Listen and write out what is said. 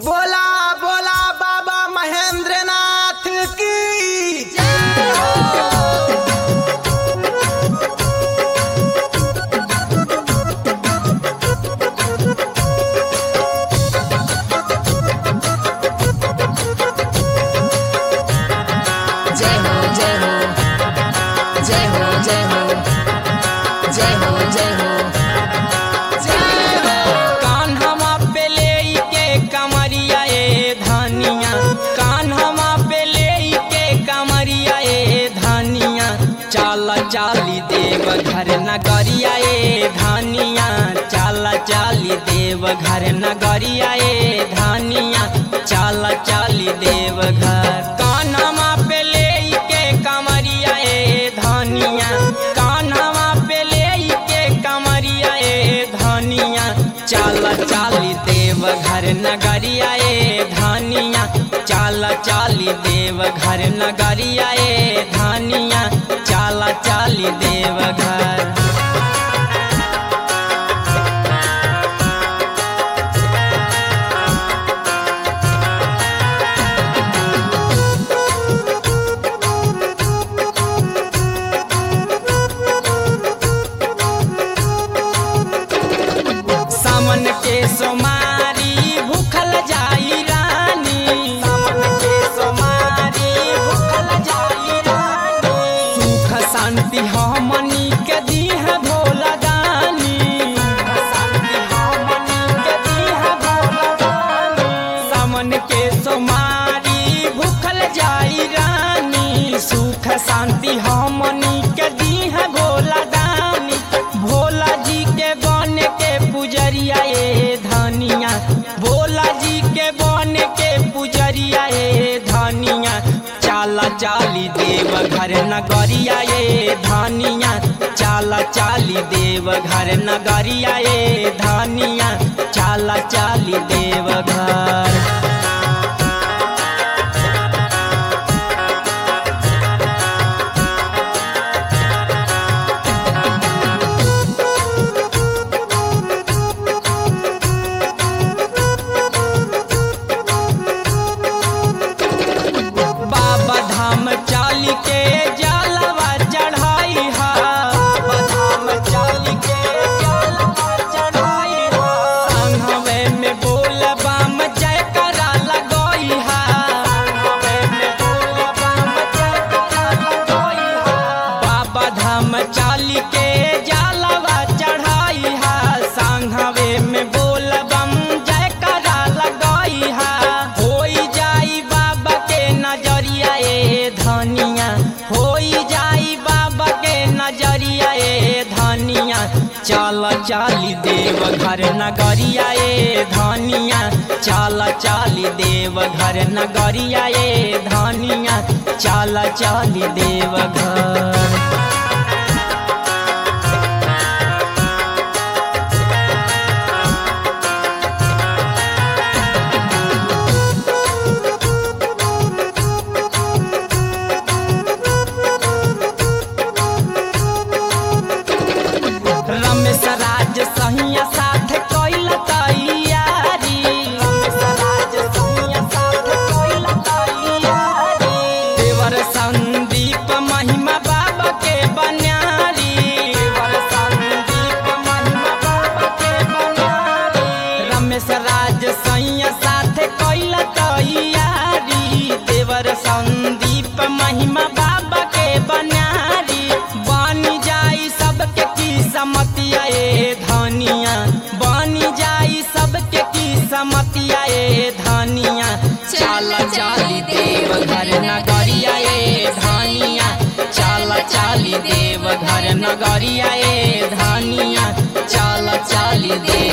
बोला बोला बाबा महेंद्रनाथ की जय हो जय हो जय हो जय हो जय हो जय हो जय हो जय हो कान्हवा पे लेके कमरिया ए धनिया कान्हवा पे लेके कमरिया ए धनिया चाल चाली देव घर नगरिया ए धनिया चाल चाली देव घर नगरिया ए धनिया चाल चाली देव घर कान्हवा पे लेके कमरिया ए धनिया कान्हवा पे लेके कमरिया ए धनिया चाल चाली देव घर नगरिया ए धनिया चाल चाली देव घर नगरिया ए धनिया चाल चाली देव घर सामन के सोमारी भूखल जाई रानी सामन के सोमारी भूखल जाई रानी सुख शांति हमनी के दीह भोला दानी सुख शांति हमनी के दीह भोला दानी सामन के सोमारी भूखल जाई रानी सुख शांति हमनी के दीह भोला दानी भोला जी के बन के पुजरिया ए धनिया भोला जी के बन के पुजरिया ए धनिया चाला चाली देव घर नगरिया ए धनिया चाला चाली देव घर नगरिया ए धनिया चाला चाली देव घर बाबा धाम चाल के जलवा चढ़ाई हा बाबा धाम चाल के जलवा चढ़ाई हा संघवे में बोल बम जय करा लगोई हा संघवे में बोल बम जय करा लगोई हा बाबा धाम चाल के जलवा चढ़ाई हा संघवे में बोल बम जय करा लगोई हा होई जाई बाबा के नजरिया ए धनिया होई जाई बाबा के नजरिया ए धनिया चल चाली देव घर नगरिया ए धनिया चल चाली देव घर नगरिया ए धनिया चल चाली देव घर रमेश राज सहिया साथ कैल तैयारी रमेश राज सहिया साथ कैल तैयारी देवर संदीप महिमा बाबा के बन्यारी देवर संदीप महिमा बाबा के बन्यारी रमेश राज सहिया साथ कैल तैयारी देवर संदीप महिमा बाबा के बन्यारी बनी जाई सबके की समतिया ए धनिया बनी जाई सबके की समतिया ए धनिया चाल चाली देव घर नगरिया ए धनिया चाल चाली देव घर नगरिया ए धनिया चाल चाली देव